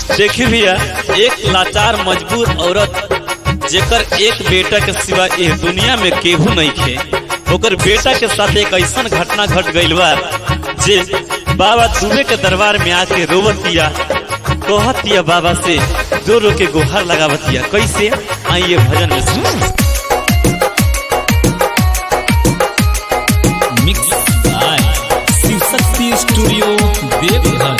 देखी भैया एक लाचार मजबूर औरत जेकर एक बेटा के सिवा इस दुनिया में केहू नहीं खे ओकर बेटा के साथ एक ऐसा घटना घट गइल बा जे बाबा दुबे के दरबार में आके रोवतिया कहतिया बाबा से दो रो के गुहार लगावतिया कैसे आइए भजन में सुन mix by Shiv Shakti studio Deoghar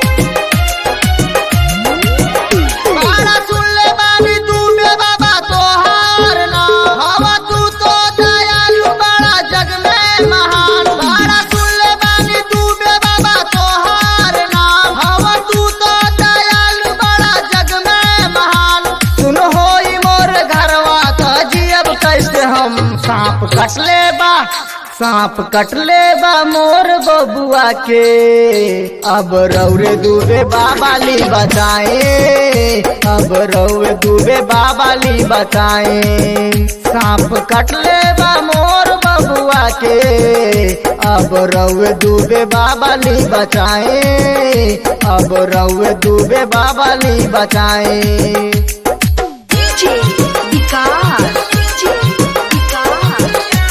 बाड़ा सुन ले बानी तू बे बाबा तोहार नाम हवा तू तो दयालु बड़ा जग में महान बाड़ा सुन ले बानी तू बे बाबा तोहार नाम हवा तू तो दयालु बड़ा जग में महान सुन होई मोर घरवा त जियब कैसे हम सांप कट ले बा सांप कट ले बा मोर बबुआ के अब रौरे दूबे बाबाली बचाए अब रौरे दूबे बाबाली बचाए सांप कट ले बा मोर बबुआ के अब रौरे दूबे बाबाली बचाए अब रौरे दूबे बाबाली बचाए DJ Vicar. DJ Vicar.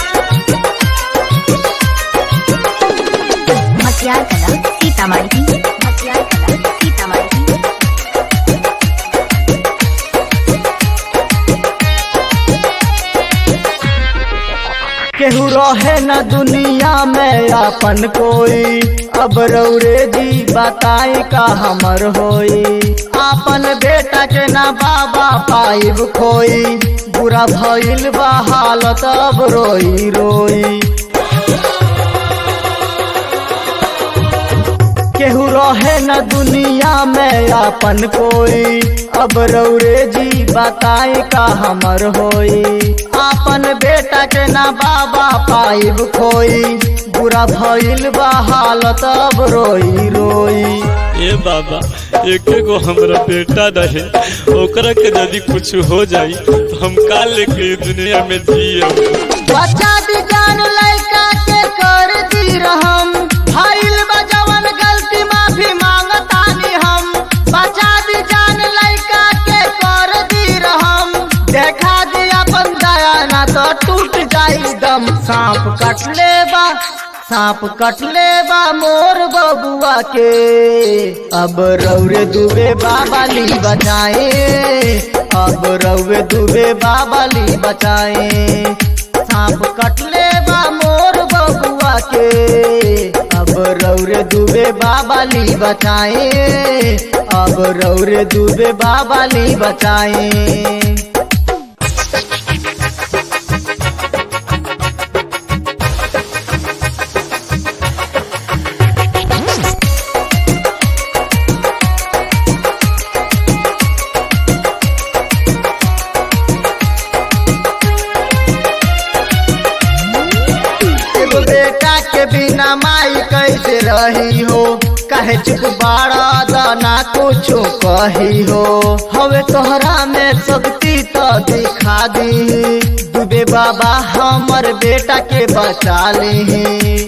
मसियार कला सीतामढ़ी मसियार कला सीतामढ़ी केहू रहे न दुनिया में अपन कोई अब रौरे जी बताई का हमर होई अपन बेटा के ना बाबा पाइब खोई बुरा भइल बा हालत अब रोई रोई केहू रहे न दुनिया में अपन कोई अब रौरे जी बताई का हमर होई अपन बेटा के ना बाबा पाइब खोई बुरा भइल बा हालत अब रोई रोई ए बाबा एक एगो हमरा बेटा रहे ओकरा के यदि कुछ हो जाई तो हम का लेके ई दुनिया में जिए बच्चा भी जान लड़का के कर दी रहम भइल बा जवन गलती माफी मांगतानी हम बच्चा भी जान लड़का के कर दी रहम देखा दी अपन दया ना तो टूट जाई दम सांप कट ले बा सांप कट ले बा मोर बबुआ के अब रौरे दुबे बाबाली बचाए अब रौरे दुबे बाबाली बचाए सांप कटले बा मोर बबुआ के अब रौरे दुबे बाबाली बचाए अब रौरे दुबे बाबाली बचाए एगो बेटा के बिना माई कैसे रही हो कहे चुप बाड़ा दाना कुछो कही हो हवे तोहरा में शक्ति तो दिखा दी दुबे बाबा हमर बेटा के बचा ली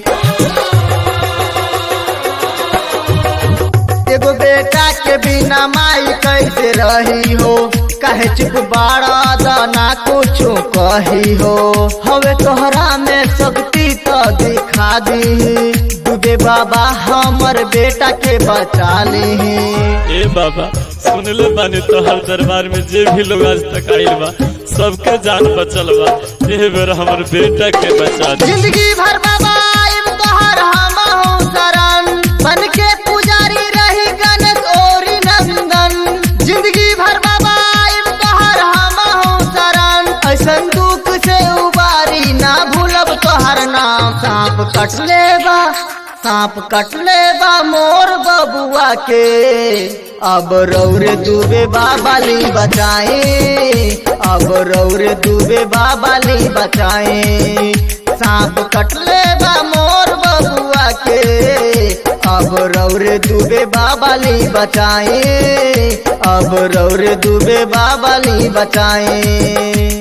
एगो बेटा के बिना माई कैसे रही हो कहे चुप बाड़ा दाना कुछो कही हो हवे तोहरा में शक्ति तो दिखा दी दुबे बाबा हमर बेटा के बचा ली ए बाबा सुनले बानी तोहर दरबार में जे भी लोग आज तक आइल बा सबके जान बचल बा ए बेर हमर बेटा के बचा दे जिंदगी भर बाबा आइब तोहर हम शरण बन के पुजारी रही गणेश ओरी नंदन जिंदगी भर बाबा आइब तोहर हम शरण ऐसन दुख से उबारी ना भूलब तोहर नाम सांप कट ले बा सांप कट ले बा मोर बबुआ के अब रौरे दुबे बाबाली बचाए अब रौरे दुबे बाबाली बचाए सांप कटले बा मोर बबुआ के अब रौरे दुबे बाबाली बचाए अब रौरे दुबे बाबाली बचाए